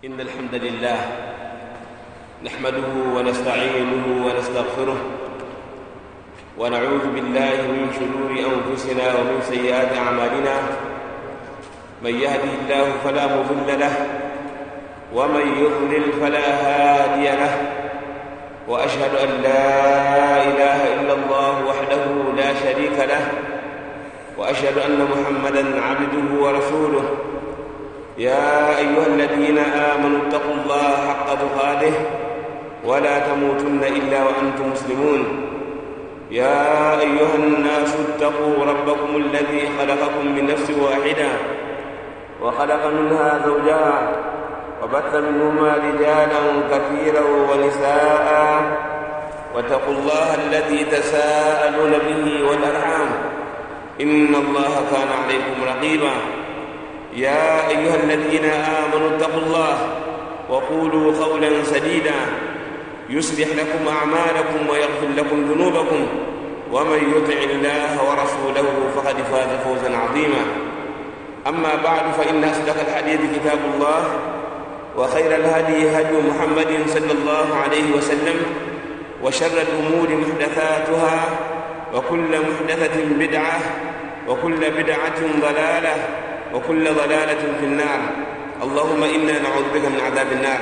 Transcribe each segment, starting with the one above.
إن الحمد لله نحمده ونستعينه ونستغفره ونعوذ بالله من شرور أنفسنا ومن سيئات أعمالنا من يهده الله فلا مضل له ومن يضلل فلا هادي له وأشهد أن لا إله إلا الله وحده لا شريك له وأشهد أن محمدا عبده ورسوله يا أيها الذين آمنوا اتقوا الله حق تقاته ولا تموتن إلا وأنتم مسلمون يا أيها الناس اتقوا ربكم الذي خلقكم من نفس واحدة وخلق منها زوجها وبث منهما رجالا كثيرا ونساء واتقوا الله الذي تساءلون به والأرحام إن الله كان عليكم رقيبا يا أيها الذين آمنوا اتقوا الله وقولوا قولا سديدا يصلح لكم أعمالكم ويغفر لكم ذنوبكم ومن يطع الله ورسوله فقد فاز فوزا عظيما أما بعد فإن أصدق الحديث كتاب الله وخير الهدي هدي محمد صلى الله عليه وسلم وشر الأمور محدثاتها وكل محدثة بدعة وكل بدعة ضلالة وكل ضلالة في النار اللهم إنا نعوذ بك من عذاب النار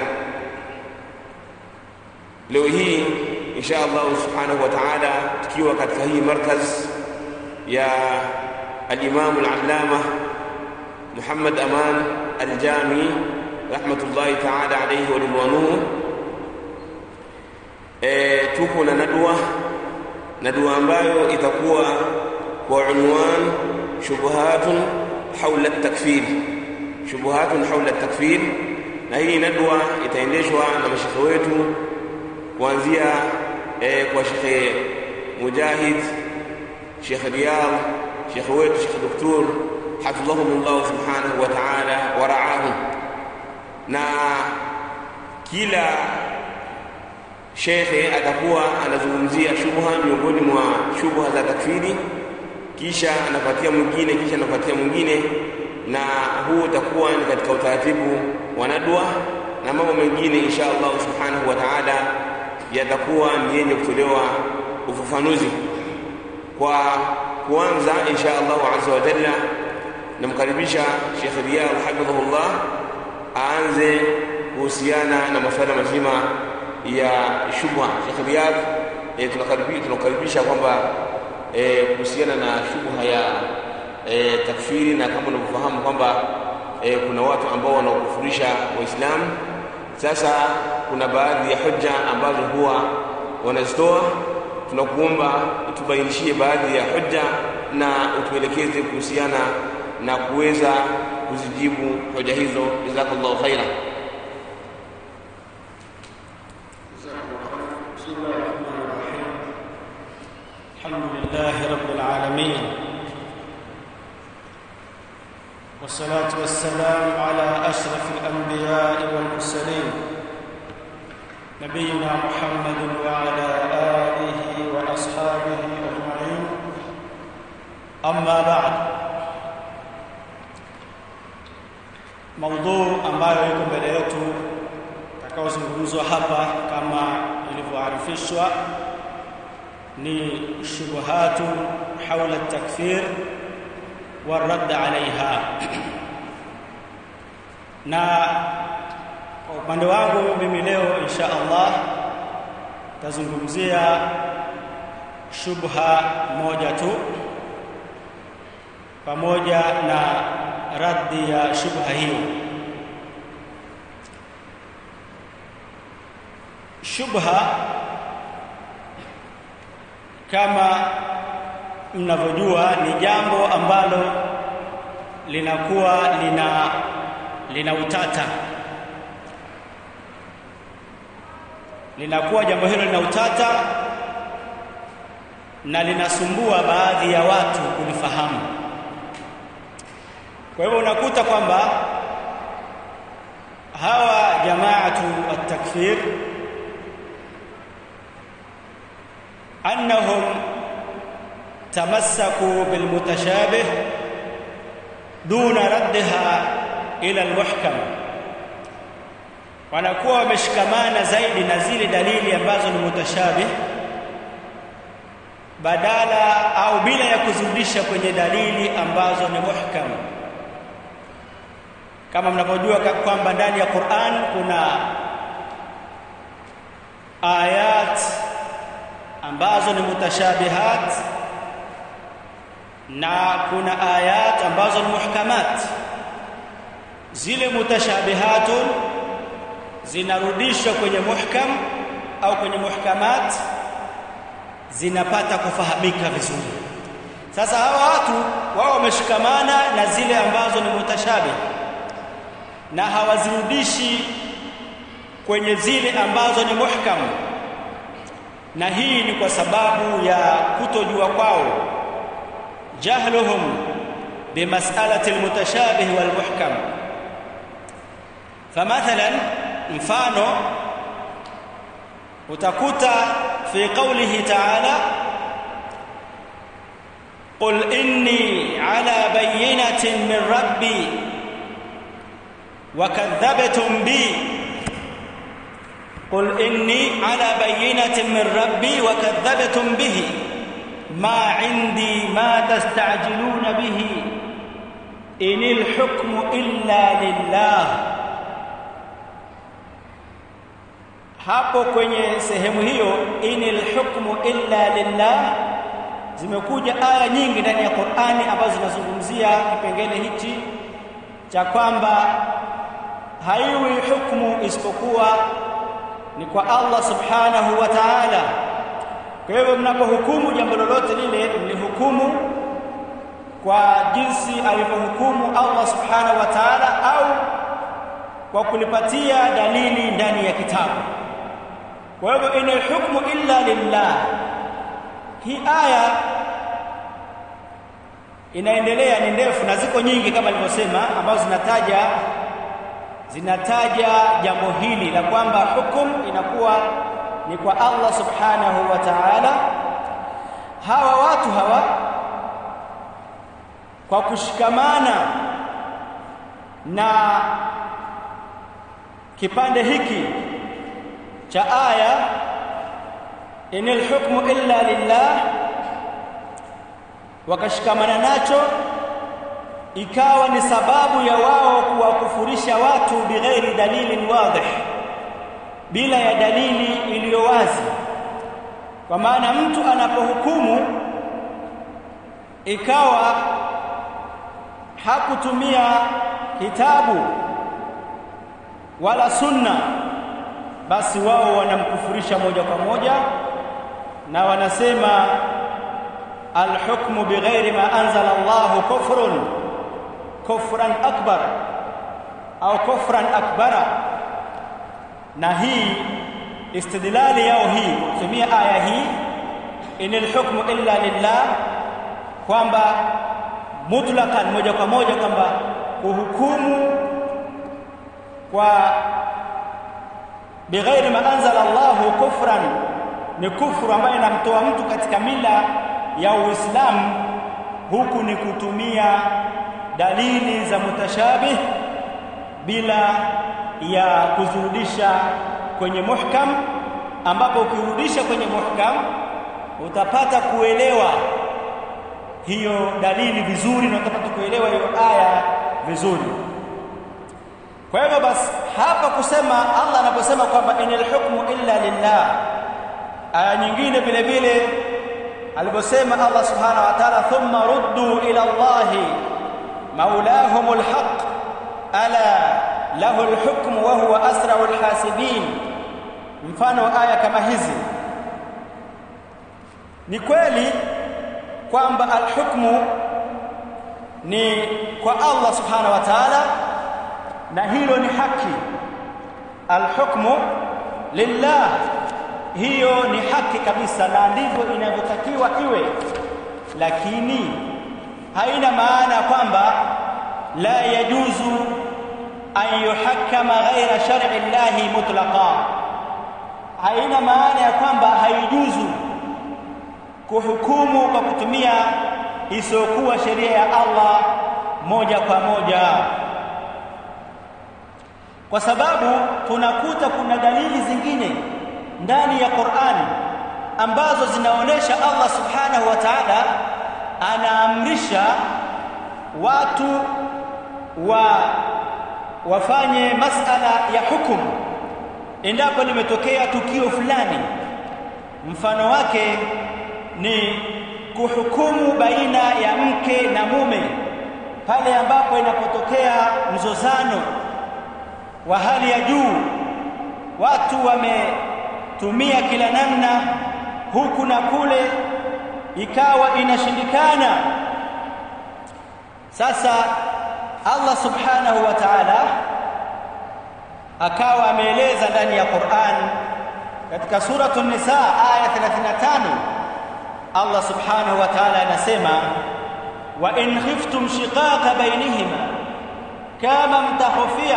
leo hii insha Allah subhanahu wa ta'ala tukiwa katika hii markaz ya al-Imam al-Allama Muhammad Aman al-Jami rahmatullahi ta'ala alayhi wa ridwanuhu e, tuko na nadwa nadwa ambayo itakuwa kwa unwan shubuhatun haula at-takfir shubuhatun haula at-takfir na hii nadwa itaendeshwa na mashekhe wetu kuanzia eh, kwa Shekhe Mujahid, Shekhe Riyad, Shekhe wetu Shekhe Doktor hafidhahumullah subhanahu wa ta'ala wa ra'ahum, na kila shekhe atakuwa anazungumzia shubha miongoni mwa shubha za takfiri, kisha anapatia mwingine, kisha anapatia mwingine, na huu utakuwa ni katika utaratibu wa nadwa na mambo mengine insha Allah subhanahu wa ta'ala yatakuwa ni yenye kutolewa ufafanuzi. Kwa kuanza insha Allah azza wa jalla, namkaribisha Sheikh Riyad hafidhahullah aanze kuhusiana na masuala mazima ya shubha. Sheikh Riyad, e, tunakaribisha tunakaribisha kwamba e, kuhusiana na shubha ya e, takfiri, na kama unavyofahamu kwamba e, kuna watu ambao wanaokufurisha Waislamu sasa kuna baadhi ya hoja ambazo huwa wanazitoa. Tunakuomba utubainishie baadhi ya hoja na utuelekeze kuhusiana na kuweza kuzijibu hoja hizo. Jazakallahu khaira. Alhamdulillah rabbil alamin والصلاة والسلام على أشرف الأنبياء والمرسلين نبينا محمد وعلى آله وأصحابه أجمعين أما بعد موضوع ambayo iko mbele yetu takaozungumzwa hapa kama ilivyoarifishwa ni shubuhatu haula takfir والرد عليها na kwa upande wangu mimi leo insha Allah tazungumzia shubha moja tu pamoja na raddi ya shubha hiyo shubha kama mnavyojua ni jambo ambalo linakuwa lina lina utata linakuwa jambo hilo lina utata na linasumbua baadhi ya watu kulifahamu kwa hivyo unakuta kwamba hawa jamaatu at-takfir annahum تمسكوا بالمتشابه دون ردها ila almuhkam wanakuwa wameshikamana zaidi na zile dalili ambazo ni mutashabih badala au bila ya kuzirudisha kwenye dalili ambazo ni muhkam kama mnavyojua kwamba ndani ya Qur'an kuna ayat ambazo ni mutashabihat na kuna ayat ambazo ni muhkamat zile mutashabihatun zinarudishwa kwenye muhkam au kwenye muhkamat zinapata kufahamika vizuri sasa hawa watu wao wameshikamana na zile ambazo ni mutashabih na hawazirudishi kwenye zile ambazo ni muhkam na hii ni kwa sababu ya kutojua kwao jahluhum bimas'alati almutashabih walmuhkam famathalan mfano utakuta fi qawlihi ta'ala قل إني على بينة من ربي وكذبتم بي قل إني على بينة من ربي وكذبتم به ما عندي ما تستعجلون به إن الحكم إلا لله hapo kwenye sehemu hiyo inil hukmu illa lillah zimekuja aya nyingi ndani ya Qur'ani ambazo zinazungumzia kipengele hichi cha kwamba haiwi hukumu isipokuwa ni kwa Allah subhanahu wa ta'ala kwa hivyo mnapohukumu jambo lolote lile mlihukumu kwa jinsi alivyohukumu Allah subhanahu wa ta'ala au kwa kulipatia dalili ndani ya kitabu kwa hivyo inal hukmu illa lillah hii aya inaendelea ni ndefu na ziko nyingi kama nilivyosema ambazo zinataja zinataja jambo hili la kwamba hukum inakuwa ni kwa Allah subhanahu wa ta'ala hawa watu hawa kwa kushikamana na kipande hiki cha aya inil hukmu illa lillah wakashikamana nacho ikawa ni sababu ya wao kuwakufurisha watu bighairi dalilin wadih bila ya dalili iliyo wazi kwa maana mtu anapohukumu ikawa hakutumia kitabu wala sunna basi wao wanamkufurisha moja kwa moja na wanasema alhukmu bighairi ma anzala Allahu kufrun kufran akbar au kufran akbara na hii istidlali yao hii kutumia aya hii inil hukmu illa lillah kwamba mutlaqan moja kwa moja kwamba kuhukumu kwa bighairi ma anzala Allahu kufran ni kufru ambayo inamtoa mtu katika mila ya Uislamu huku ni kutumia dalili za mutashabih bila ya kuzirudisha kwenye muhkam ambapo ukirudisha kwenye muhkam utapata kuelewa hiyo dalili vizuri na utapata kuelewa hiyo aya vizuri kwa hivyo basi hapa kusema Allah anaposema kwamba inal hukmu illa lillah aya nyingine vile vile aliposema Allah subhanahu wa ta'ala thumma ruddu ila Allah maulahumul haqq ala lahu alhukmu wa huwa asra'ul hasibin mfano aya kama hizi ni kweli kwamba alhukmu ni kwa Allah subhanahu wa ta'ala na hilo ni haki alhukmu lillah hiyo ni haki kabisa na ndivyo inavyotakiwa iwe lakini haina maana kwamba la yajuzu an yuhakkama ghaira shar'i llahi mutlaqa haina maana ya kwamba haijuzu kuhukumu kwa kutumia isiyokuwa sheria ya Allah moja kwa moja kwa sababu tunakuta kuna dalili zingine ndani ya Qur'an ambazo zinaonesha Allah subhanahu wa ta'ala anaamrisha watu wa wafanye masala ya hukumu endapo limetokea tukio fulani mfano wake ni kuhukumu baina ya mke na mume pale ambapo inapotokea mzozano wa hali ya juu watu wametumia kila namna huku na kule ikawa inashindikana sasa Allah subhanahu wa ta'ala akawa ameeleza ndani ya Qur'an katika suratu nisa aya 35 Allah subhanahu wa ta'ala anasema wa in khiftum shiqaqa bainihima kama mtahofia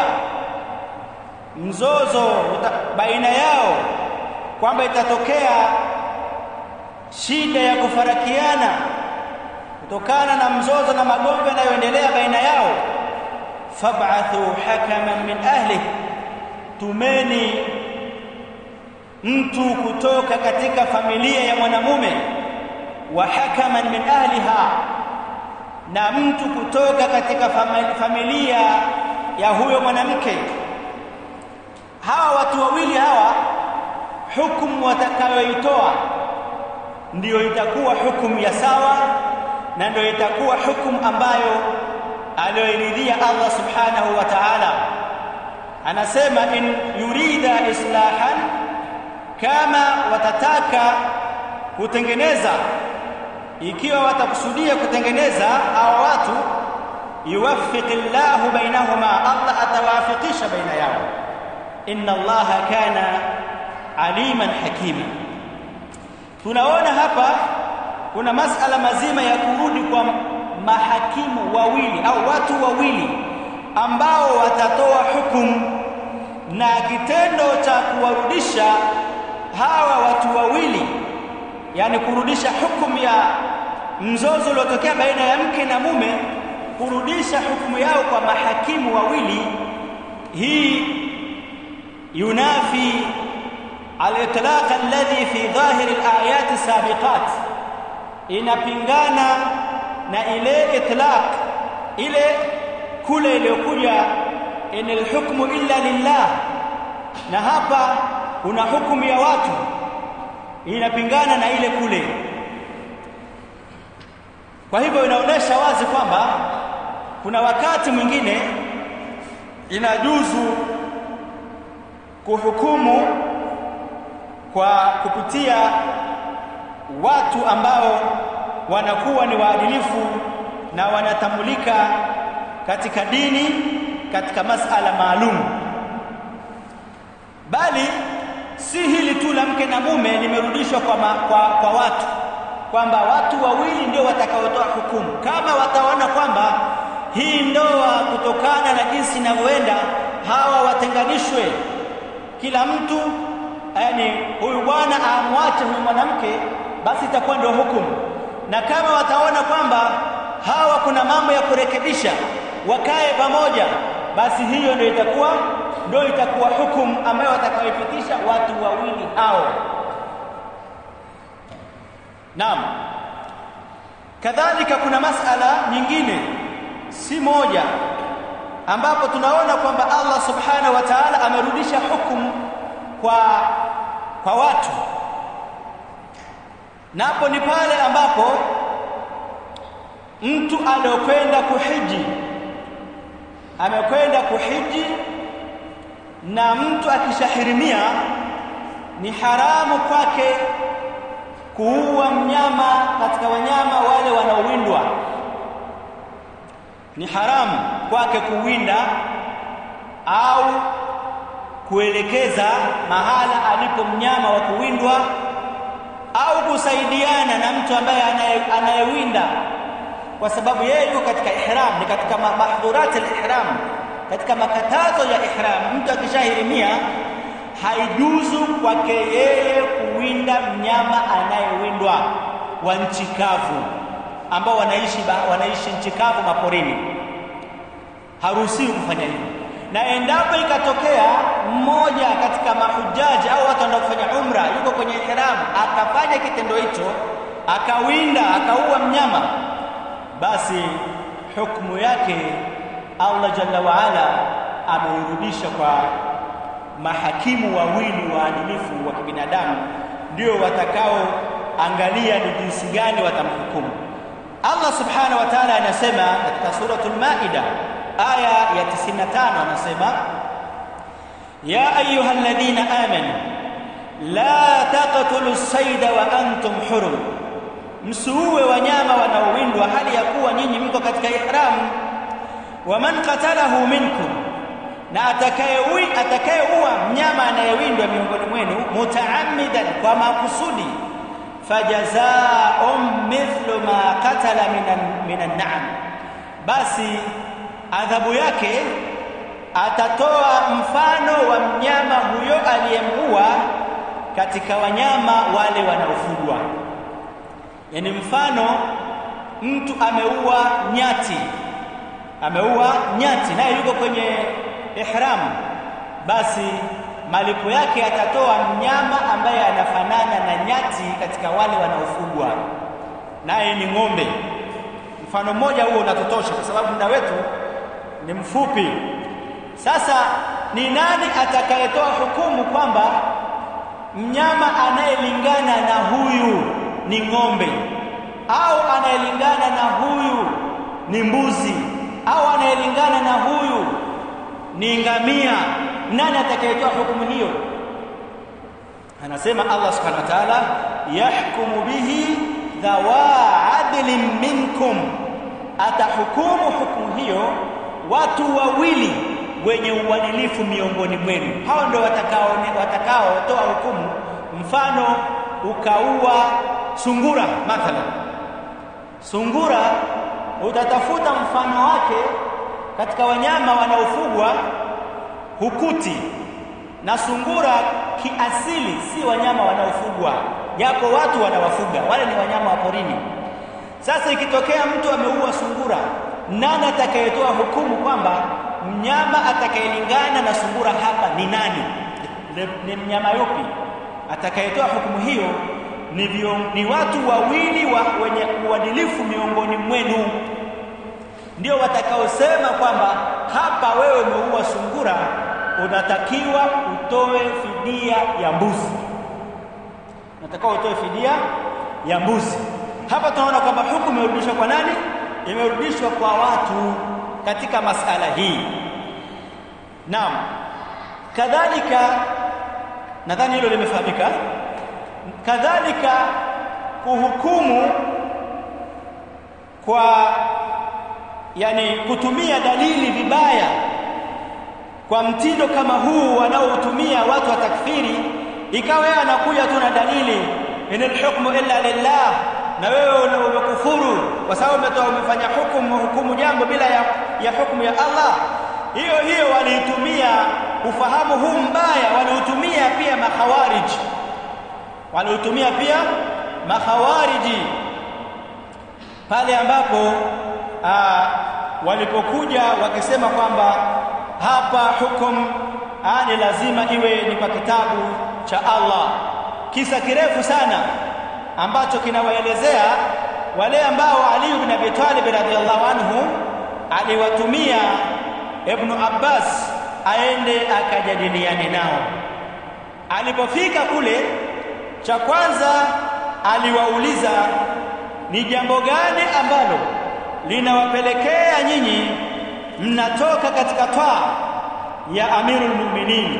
mzozo baina yao kwamba itatokea shida ya kufarakiana kutokana na mzozo na magomvi yanayoendelea baina yao fab'athu hakaman min ahli tumeni mtu kutoka katika familia ya mwanamume wa hakaman min ahliha na mtu kutoka katika familia ya huyo mwanamke hawa watu wawili hawa hukumu watakayoitoa ndiyo itakuwa hukumu ya sawa na ndio itakuwa hukumu ambayo aliyoiridhia Allah subhanahu wa ta'ala anasema in yurida islahan kama watataka kutengeneza ikiwa watakusudia kutengeneza hawa watu yuwaffiqillahu bainahuma Allah atawafikisha baina yao inna Allah kana aliman hakima tunaona hapa kuna masala mazima ya kurudi kwa mahakimu wawili au watu wawili ambao watatoa hukumu na kitendo cha kuwarudisha hawa watu wawili yani kurudisha hukumu ya mzozo uliotokea baina ya mke na mume kurudisha hukumu yao kwa mahakimu wawili hii yunafi al-itlaq alladhi fi dhahir al-ayat as-sabiqat inapingana na ile itlaq ile kule iliyokuja inal hukmu illa lillah na hapa kuna hukumu ya watu inapingana na ile kule kwa hivyo inaonyesha wazi kwamba kuna wakati mwingine inajuzu kuhukumu kwa kupitia watu ambao wanakuwa ni waadilifu na wanatambulika katika dini katika masala maalum bali si hili tu la mke na mume limerudishwa kwa, ma, kwa, kwa watu kwamba watu wawili ndio watakaotoa hukumu kama wataona kwamba hii ndoa kutokana na jinsi inavyoenda hawa watenganishwe kila mtu yani huyu bwana amwache huyu mwanamke basi itakuwa ndio hukumu na kama wataona kwamba hawa kuna mambo ya kurekebisha wakae pamoja basi hiyo ndio itakuwa ndio itakuwa hukumu ambayo watakayopitisha watu wawili hao Naam kadhalika kuna masala nyingine si moja ambapo tunaona kwamba Allah subhanahu wa ta'ala amerudisha hukumu kwa kwa watu napo ni pale ambapo mtu aliyokwenda kuhiji amekwenda kuhiji na mtu akishahirimia ni haramu kwake kuua mnyama katika wanyama wale wanaowindwa ni haramu kwake kuwinda au kuelekeza mahala alipo mnyama wa kuwindwa au kusaidiana na mtu ambaye anayewinda kwa sababu yeye yuko katika ihram ni katika mahdhurat al-ihram katika makatazo ya ihram mtu akishahirimia haijuzu kwake yeye kuwinda mnyama anayewindwa wa nchi kavu ambao wanaishi wanaishi nchi kavu maporini haruhusiwi kufanya hivyo na endapo ikatokea mmoja katika mahujaji au watu wanaofanya umra yuko kwenye ihram akafanya kitendo hicho akawinda akaua mnyama basi hukumu yake Allah jalla waala ameirudisha kwa mahakimu wawili waadilifu wa kibinadamu ndio watakaoangalia ni jinsi gani watamhukumu Allah subhanahu wa ta'ala anasema katika suratul Maida aya ya 95 anasema ya ayyuhalladhina amanu la taqtulu as-sayda wa antum hurum msuue wanyama wanaowindwa hali ya kuwa nyinyi mko katika ihram wa man qatalahu minkum na atakayeui atakayeua mnyama anayewindwa miongoni mwenu mutaammidan kwa makusudi fajazaa'un mithlu ma qatala minan minan na'am basi adhabu yake atatoa mfano wa mnyama huyo aliyemuua katika wanyama wale wanaofugwa yani mfano mtu ameua nyati ameua nyati naye yuko kwenye ihram basi malipo yake atatoa mnyama ambaye anafanana na nyati katika wale wanaofugwa naye ni ng'ombe mfano mmoja huo unatotosha kwa sababu muda wetu ni mfupi sasa ni nani atakayetoa hukumu kwamba mnyama anayelingana na huyu ni ng'ombe au anayelingana na huyu ni mbuzi au anayelingana na huyu ni ngamia nani atakayetoa hukumu hiyo anasema Allah subhanahu wa ta'ala yahkumu bihi dhawa adlin minkum atahukumu hukumu hiyo watu wawili wenye uadilifu miongoni mwenu hao ndio watakao watakaotoa hukumu mfano ukaua sungura mathalan sungura utatafuta mfano wake katika wanyama wanaofugwa hukuti na sungura kiasili si wanyama wanaofugwa japo watu wanawafuga wale ni wanyama wa porini sasa ikitokea mtu ameua sungura nani atakayetoa hukumu kwamba mnyama atakayelingana na sungura hapa ni nani ni mnyama yupi atakayetoa hukumu hiyo ni, vio, ni watu wawili wa, wenye uadilifu miongoni mwenu ndio watakaosema kwamba hapa wewe umeua sungura unatakiwa utoe fidia ya mbuzi unatakiwa utoe fidia ya mbuzi hapa tunaona kwamba hukumu imerudishwa kwa nani imerudishwa kwa watu katika masala hii naam kadhalika nadhani hilo limefahamika kadhalika kuhukumu kwa yani kutumia dalili vibaya kwa mtindo kama huu wanaotumia watu wa takfiri ikawa yeye anakuja tu na dalili inal hukmu illa lillah na wewe umekufuru kwa sababu umetoa umefanya hukumu hukumu jambo bila ya, ya hukumu ya Allah hiyo hiyo waliitumia ufahamu huu mbaya waliutumia pia makhawarij waliutumia pia makhawariji pale ambapo aa, walipokuja wakisema kwamba hapa hukum ni lazima iwe ni kwa kitabu cha Allah kisa kirefu sana ambacho kinawaelezea wale ambao Ali ibn Abi Talib radhiallahu anhu aliwatumia Ibn Abbas aende akajadiliane nao alipofika kule cha kwanza aliwauliza ni jambo gani ambalo linawapelekea nyinyi mnatoka katika twaa ya Amirul Mu'minin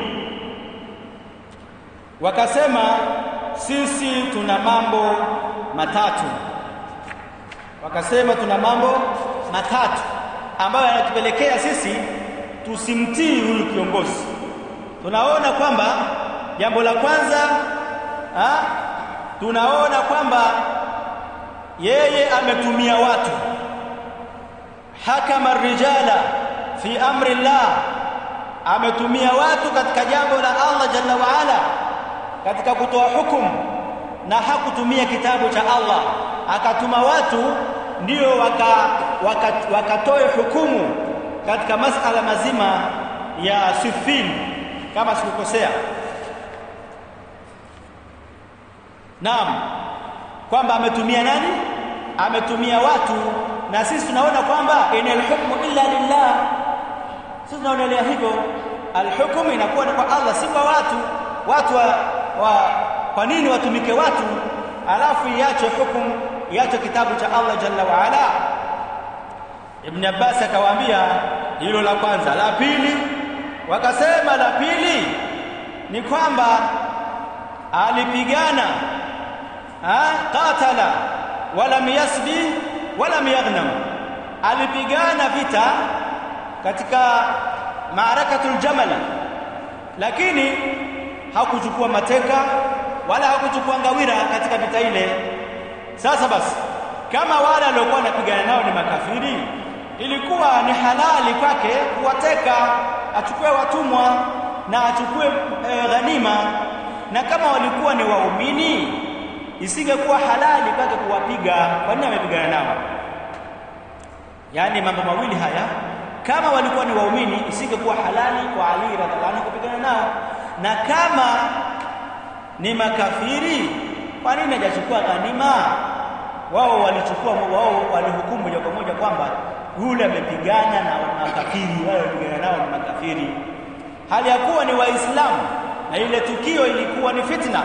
wakasema sisi tuna mambo matatu wakasema tuna mambo matatu ambayo yanatupelekea sisi tusimtii huyu kiongozi tunaona kwamba jambo la kwanza ha, tunaona kwamba yeye ametumia watu hakama rijala fi amri Allah ametumia watu katika jambo la Allah jalla wa ala katika kutoa hukumu na hakutumia kitabu cha Allah akatuma watu ndio wakatoe waka, waka hukumu katika masala mazima ya Siffin kama sikukosea Naam kwamba ametumia nani ametumia watu na sisi tunaona kwamba inal hukmu illa lillah sisi tunaonelea hivyo alhukmu inakuwa ni kwa Allah si kwa watu watu wa, wa kwa nini watumike watu alafu iache hukumu iache kitabu cha Allah jalla wa ala Ibn Abbas akawaambia hilo la kwanza la pili wakasema la pili ni kwamba alipigana qatala walam yasbi walam yaghnam alipigana vita katika maarakatul jamal lakini hakuchukua mateka wala hakuchukua ngawira katika vita ile sasa basi kama wale waliokuwa wanapigana nao ni makafiri ilikuwa ni halali kwake kuwateka achukue watumwa na achukue e, ghanima na kama walikuwa ni waumini isingekuwa halali kwake kuwapiga kwa nini amepigana nao yaani mambo mawili haya kama walikuwa ni waumini isingekuwa halali kwa Ali radhiallahu anhu kupigana nao na kama ni makafiri kwa nini hajachukua ghanima wao walichukua wao walihukumu moja kwa moja kwamba yule amepigana na makafiri wale wapigana nao ni makafiri hali ya kuwa ni waislamu na ile tukio ilikuwa ni fitna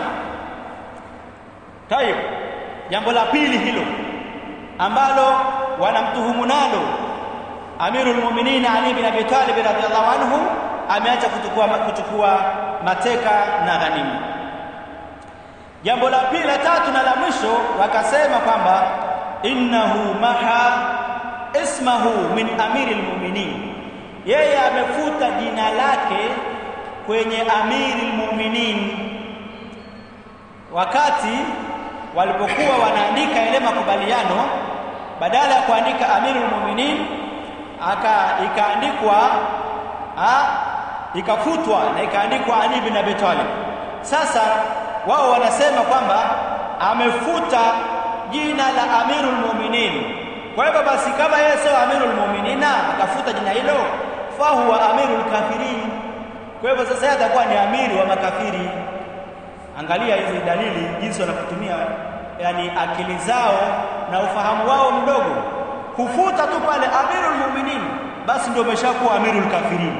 tayeb jambo la pili hilo ambalo wanamtuhumu nalo Amirul Mu'minin Ali bin Abi Talib radhiyallahu anhu ameacha kuchukua kuchukua mateka na ghanima jambo la pili la tatu na la mwisho wakasema kwamba innahu maha ismahu min amiril mu'minin yeye amefuta jina lake kwenye amiril mu'minin wakati walipokuwa wanaandika ile makubaliano badala ya kuandika amirul mu'minin aka ikaandikwa ikafutwa na ikaandikwa Ali bin Abi Talib sasa wao wanasema kwamba amefuta jina la amirul mu'minin kwa hivyo basi kama yeye sio amirul mu'minina akafuta jina hilo fa huwa amirul kafirin kwa hivyo sasa yeye atakuwa ni amiri wa makafiri angalia hizi dalili jinsi wanapotumia yani akili zao na ufahamu wao mdogo kufuta tu pale amirul mu'minin basi ndio umeshakuwa amirul kafirin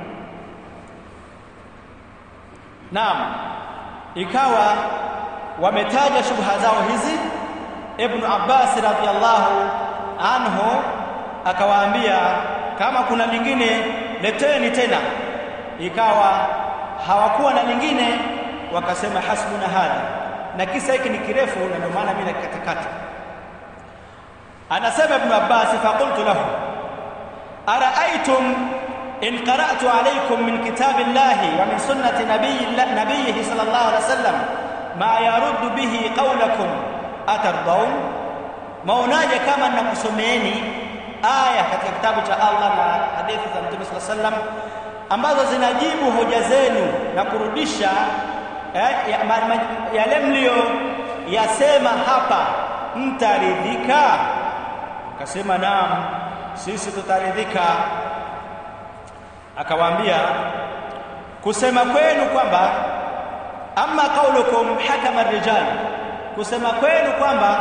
naam ikawa wametaja shubha zao hizi ibn Abbas radhiallahu anhu akawaambia kama kuna lingine leteni tena ikawa hawakuwa na lingine wakasema hasbuna hadha na kisa hiki ni kirefu na ndio maana mimi nakatakata anasema ibn Abbas faqultu lahu araaitum in qara'tu alaykum min kitabillahi wa min sunnati nabiyhi sallallahu alaihi wasallam ma yaruddu bihi qawlakum atardaun maonaje kama ninakusomeeni aya katika kitabu cha Allah na hadithi za Mtume sallallahu alaihi wasallam ambazo zinajibu hoja zenu na kurudisha eh, yale mlio yasema hapa mtaridhika akasema naam sisi tutaridhika akawaambia kusema kwenu kwamba amma qaulukum hakama rijal kusema kwenu kwamba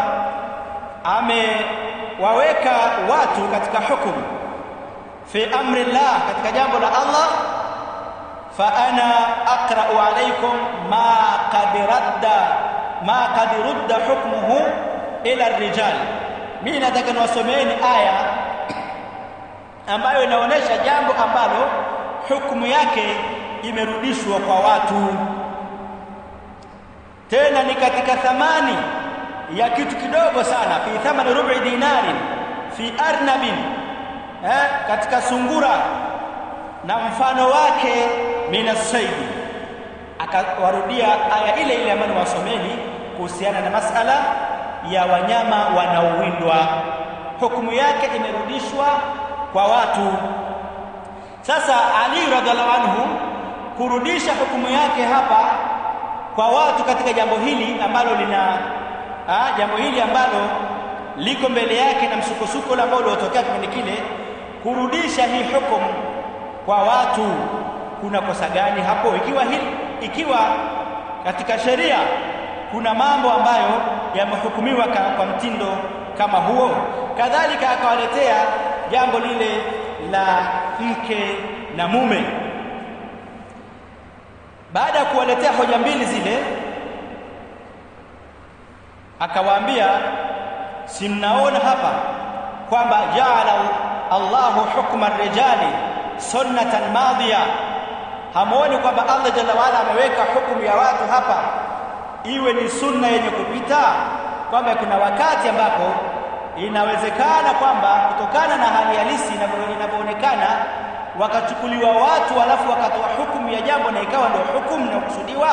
amewaweka watu katika hukumu fi amri Allah katika jambo la Allah fa ana aqra'u alaykum ma qad radda ma qad rudda hukmuhu ila ar-rijal mimi nataka niwasomeeni aya ambayo inaonyesha jambo ambalo hukumu yake imerudishwa kwa watu tena ni katika thamani ya kitu kidogo sana fi thamani rubi dinari fi arnabin eh, katika sungura na mfano wake minasaidi akawarudia aya ile ile ambayo wasomeni kuhusiana na masala ya wanyama wanaowindwa hukumu yake imerudishwa kwa watu sasa Ali radhiallahu anhu kurudisha hukumu yake hapa kwa watu katika jambo hili ambalo lina ha, jambo hili ambalo liko mbele yake na msukosuko ambao uliotokea kipindi kile kurudisha hii hukumu kwa watu kuna kosa gani hapo ikiwa hili, ikiwa katika sheria kuna mambo ambayo yamehukumiwa kwa mtindo kama huo kadhalika akawaletea jambo lile la mke na mume baada ya kuwaletea hoja mbili zile akawaambia si mnaona hapa kwamba jaala Allahu hukma rijali sunnatan madhiya hamuoni kwamba Allah jalla waala ameweka hukumu ya watu hapa iwe ni sunna yenye kupita kwamba kuna wakati ambapo inawezekana kwamba kutokana na hali halisi inavyoonekana wakachukuliwa watu alafu wakatoa hukumu ya jambo na ikawa ndio hukumu inayokusudiwa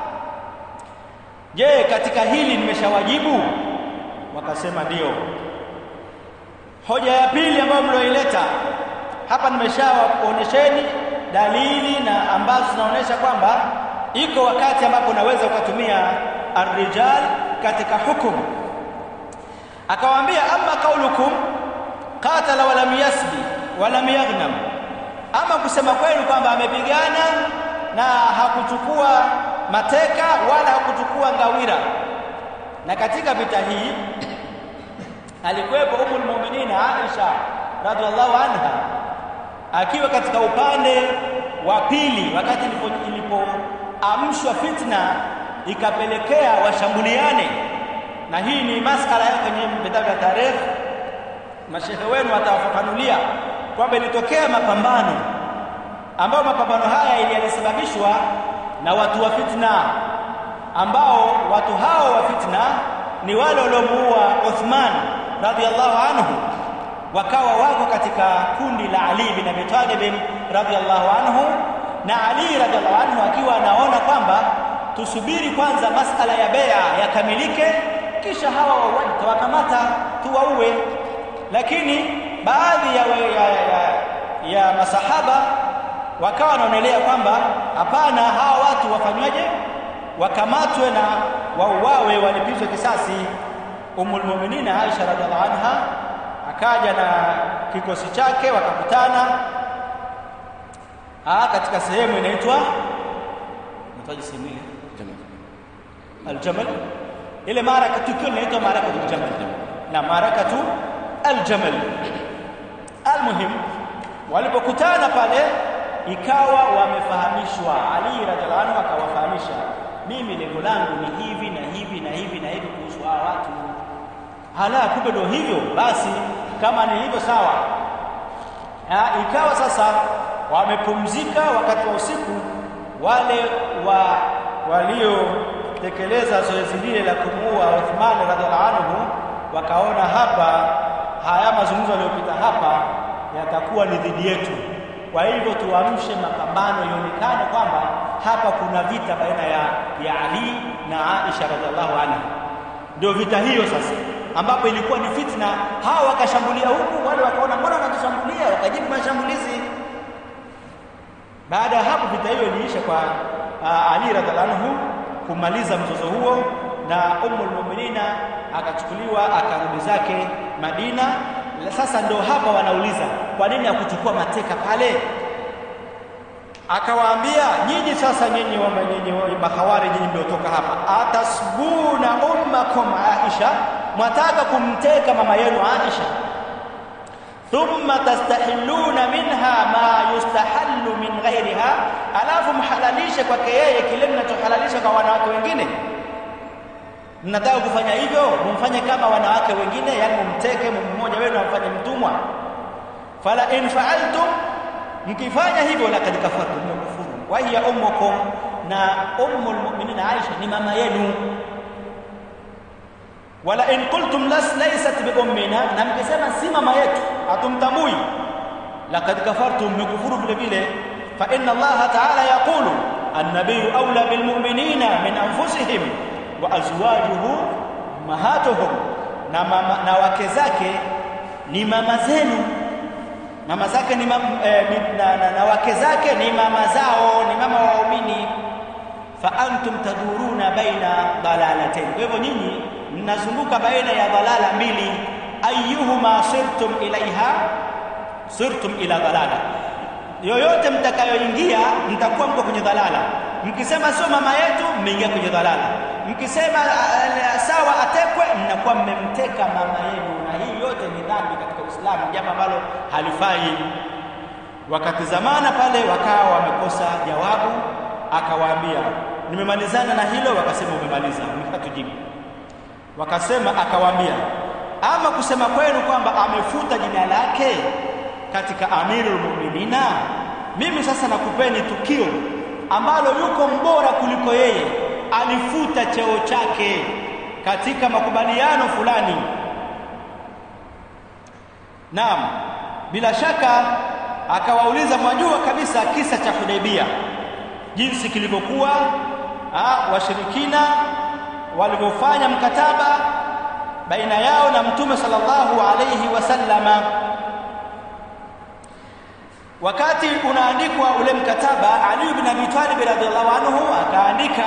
je katika hili nimeshawajibu wakasema ndio hoja ya pili ambayo mlioileta hapa nimeshawaonyesheni dalili na ambazo zinaonyesha kwamba iko wakati ambapo unaweza ukatumia arrijal katika hukumu akawaambia amma qaulukum qatala wa lam yasbi wa lam yaghnam ama kusema kwenu kwamba amepigana na hakuchukua mateka wala hakuchukua ngawira na katika vita hii alikuwepo umul mu'minin Aisha radhiallahu anha akiwa katika upande wa pili wakati ilipoamshwa fitna ikapelekea washambuliane na hii ni maskala yake kwenye vitabu vya tarehe mashehe wenu watawafafanulia kwamba ilitokea mapambano ambayo mapambano haya yalisababishwa na watu wa fitna ambao watu hao wa fitna ni wale waliomuua Uthman radhiallahu anhu wakawa wako katika kundi la Ali bin Abi Talib radhiallahu anhu na Ali radhiallahu anhu akiwa anaona kwamba tusubiri kwanza masala ya bea yakamilike kisha hawa wauaji tawakamata tuwaue lakini baadhi ya, ya, ya, ya masahaba wakawa wanaonelea kwamba hapana hawa watu wafanywaje wakamatwe na wauawe walipizwe kisasi umul mu'minin Aisha radhiallahu anha akaja na kikosi chake wakakutana ah katika sehemu inaitwa nataji sehemu ile aljamal ile maraka tukio linaitwa maraka aljamal na marakatu aljamal almuhim walipokutana pale ikawa wamefahamishwa Ali radhiallahu anhu akawafahamisha mimi lengo langu ni hivi na hivi na hivi na hivi kuhusu hawa watu hala kumbe ndio hivyo basi kama ni hivyo sawa ha, ikawa sasa wamepumzika wakati wa usiku wale wa waliotekeleza zoezi lile la kumuua Uthman radhiallahu anhu wakaona hapa haya mazungumzo yaliyopita hapa yatakuwa ni dhidi yetu kwa hivyo tuamshe mapambano ionekane kwamba hapa kuna vita baina ya, ya Ali na Aisha radhiallahu anha ndio vita hiyo sasa ambapo ilikuwa ni fitna hawa wakashambulia huku wale wakaona mbona wanatushambulia wakajibu mashambulizi baada ya hapo vita hiyo iliisha kwa uh, Ali radhiallahu anhu kumaliza mzozo huo na Ummul Mu'minina akachukuliwa akarudi zake Madina sasa ndio hapa wanauliza kwa nini hakuchukua mateka pale akawaambia nyinyi sasa nyinyi wa nyinyi mahawari nyinyi mliotoka hapa atasbuna ummakum Aisha mwataka kumteka mama yenu Aisha thumma tastahilluna minha ma yustahallu min ghairiha alafu mhalalishe kwake yeye kile mnachohalalisha kwa wanawake wengine mnataka kufanya hivyo mumfanye kama wanawake wengine yani mumteke mmoja wenu amfanye mtumwa fala in fa'altum mkifanya hivyo laqad kafartum mmekufuru wa hiya ummukum na ummul mu'minin Aisha ni mama yenu wala in qultum las laysat bi ummina na mkisema si mama yetu hatumtambui laqad kafartum mmekufuru vile vile fa inna Allah ta'ala yaqulu an-nabiyyu awla bil mu'minina min anfusihim wa azwajuhu ummahatuhum na, mama, na wake zake ni mama zenu mama zake ni mam, eh, na, na, na wake zake ni mama zao ni mama wa waumini fa antum taduruna baina dalalatayn kwa hivyo nyinyi mnazunguka baina ya dalala mbili ayyuhuma sirtum ilaiha sirtum ila dalala yoyote mtakayoingia mtakuwa mko kwenye dhalala mkisema sio mama yetu mmeingia kwenye dhalala mkisema uh, sawa atekwe mnakuwa mmemteka mama yenu na hii yote ni dhambi katika Uislamu jambo ambalo halifai wakatizamana pale wakawa wamekosa jawabu akawaambia nimemalizana na hilo wakasema umemaliza mkatujibu wakasema akawaambia ama kusema kwenu kwamba amefuta jina lake katika amirul mu'minina mimi sasa nakupeni tukio ambalo yuko mbora kuliko yeye alifuta cheo chake katika makubaliano fulani naam bila shaka akawauliza mwajua kabisa kisa cha Hudaibia jinsi kilivyokuwa washirikina walivyofanya mkataba baina yao na mtume sallallahu alayhi wasallama wakati unaandikwa ule mkataba Ali ibn Abi Talib radhiallahu anhu akaandika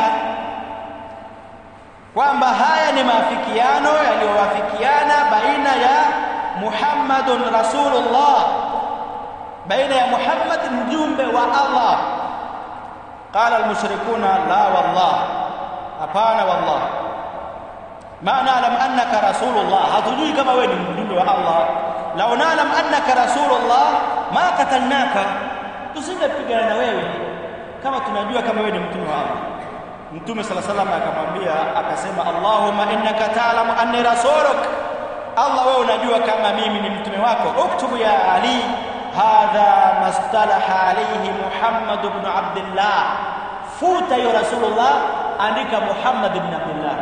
kwamba haya ni maafikiano yaliyowafikiana baina ya Muhammadun Rasulullah baina ya Muhammad mjumbe wa Allah qala almushrikuna la wallah hapana wallah ma na'lam annaka rasulullah hatujui kama wewe ni mjumbe wa Allah law na'lam annaka rasulullah ma qatalnaka tusingepigana na wewe kama tunajua kama wewe ni mtume wa Allah mtume sala salam akamwambia akasema Allahumma innaka ta'lamu anni rasuluk Allah wewe unajua kama mimi ni mtume wako uktubu ya Ali hadha mastalaha alayhi Muhammad ibn Abdullah futa ya Rasulullah andika Muhammad ibn Abdullah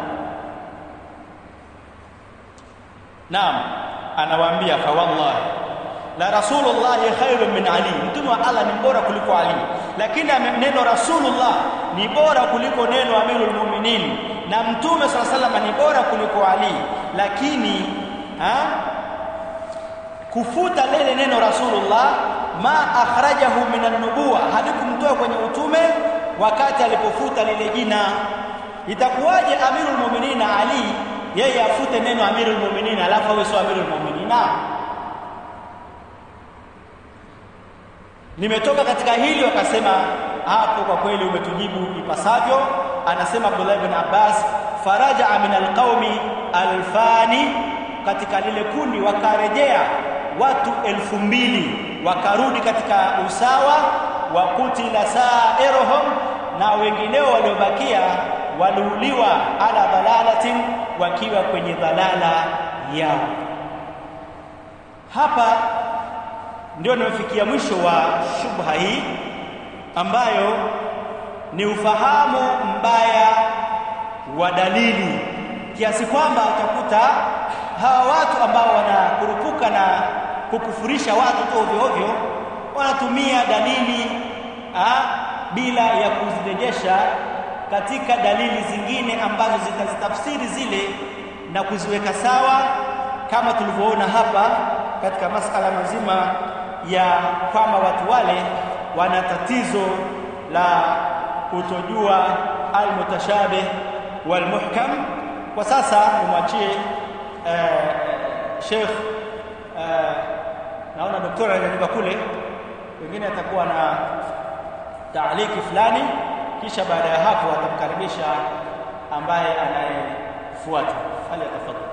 Naam anawaambia fa wallahi la rasulullah khairun min ali mtume wa Allah ni bora kuliko ali lakini neno rasulullah ni bora kuliko neno amirul mu'minin na mtume sala salama ni bora kuliko ali lakini ha? kufuta lile neno rasulullah ma akhrajahu min an-nubuwa halikumtoa kwenye utume wakati alipofuta lile jina itakuwaje amirul mu'minin ali yeye afute neno amirul mu'minin alafu awe sio amirul mu'minin nimetoka katika hili wakasema hapo kwa kweli umetujibu ipasavyo anasema Abdullah ibn Abbas faraja min alqaumi alfani katika lile kundi wakarejea watu elfu mbili wakarudi katika usawa wa kutila sairuhum na wengineo waliobakia waliuliwa ala dhalalatin wakiwa kwenye dhalala yao hapa ndio nimefikia mwisho wa shubha hii ambayo ni ufahamu mbaya wa dalili kiasi kwamba utakuta hawa watu ambao wanakurupuka na kukufurisha watu tu ovyo ovyo wanatumia dalili ha, bila ya kuzirejesha katika dalili zingine ambazo zitazitafsiri zile na kuziweka sawa kama tulivyoona hapa katika masala mazima ya kwamba watu wale wana tatizo la kutojua almutashabih walmuhkam kwa sasa nimwachie eh, Sheikh eh, naona daktari ananipa kule wengine atakuwa na taaliki fulani kisha baada ya hapo atamkaribisha ambaye anayefuata hali atafadhali